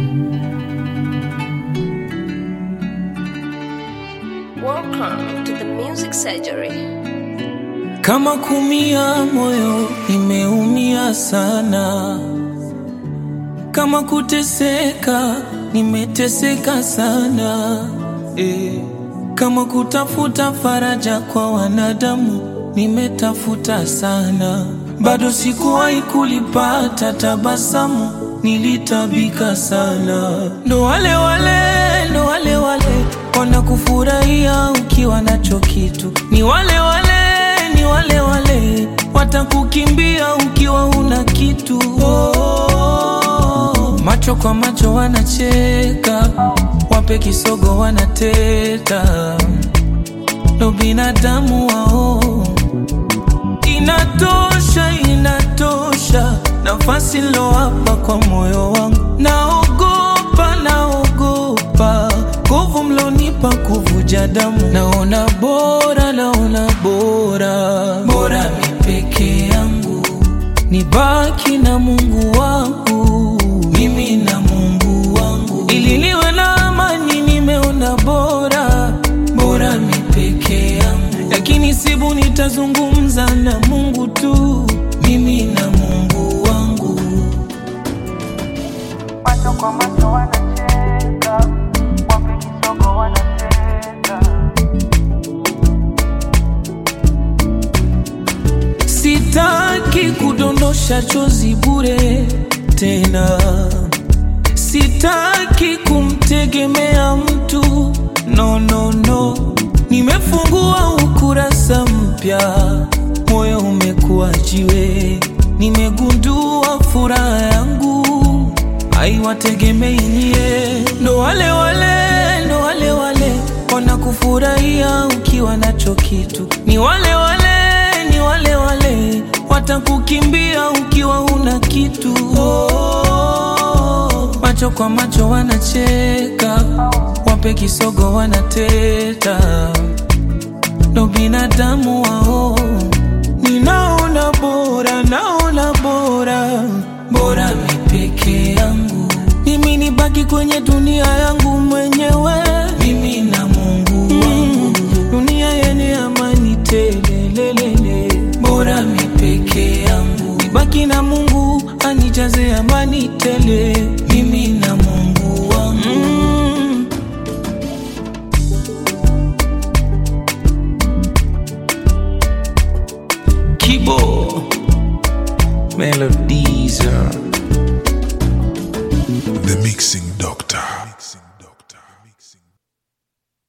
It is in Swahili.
Welcome to the Music Surgery. Kama kumia moyo nimeumia sana, kama kuteseka nimeteseka sana eh. Kama kutafuta faraja kwa wanadamu nimetafuta sana, bado sikuwahi kulipata tabasamu, nilitabika sana. Ndo wale wale, ndo wale wale wanakufurahia ukiwa nacho kitu, ni wale wale, ni wale wale watakukimbia ukiwa una kitu. Oh, macho kwa macho wanacheka, wape kisogo wanateta, ndo binadamu wao. Inatosha, inatosha nafasi nilowapa kwa moyo wangu. Naogopa, naogopa nguvu mlonipa kuvuja damu. Naona bora, naona bora, bora mi peke yangu nibaki na Mungu wangu, mimi na Mungu wangu, ili niwe na amani. Nimeona bora, bora mi peke yangu, lakini sibu nitazungumza na Mungu tu, mimi na Mungu wangu. macho kwa macho wanacheka, wape kisogo wanateta. Sitaki kudondosha chozi bure tena, sitaki kumtegemea mtu no, no, no. Nimefungua ukurasa mpya, moyo umekuwa jiwe, nimegundua furaha yangu haiwategemei nyie. Ndo wale wale, ndo wale wale wanakufurahia ukiwa nacho kitu, ni wale wale, ni wale wale watakukimbia ukiwa una kitu. Oh, macho kwa macho wanacheka, wape kisogo wanateta, ndo binadamu wao. Ninaona bora, naona bora, bora mi peke yangu, mimi nibaki kwenye dunia yangu mwenyewe, mimi na Mungu wangu, dunia yenye amani telelelele, bora mi peke yangu, nibaki na Mungu anijaze amani tele, mimi na Mungu wangu mm. Kibo Melodies The Mixing Doctor.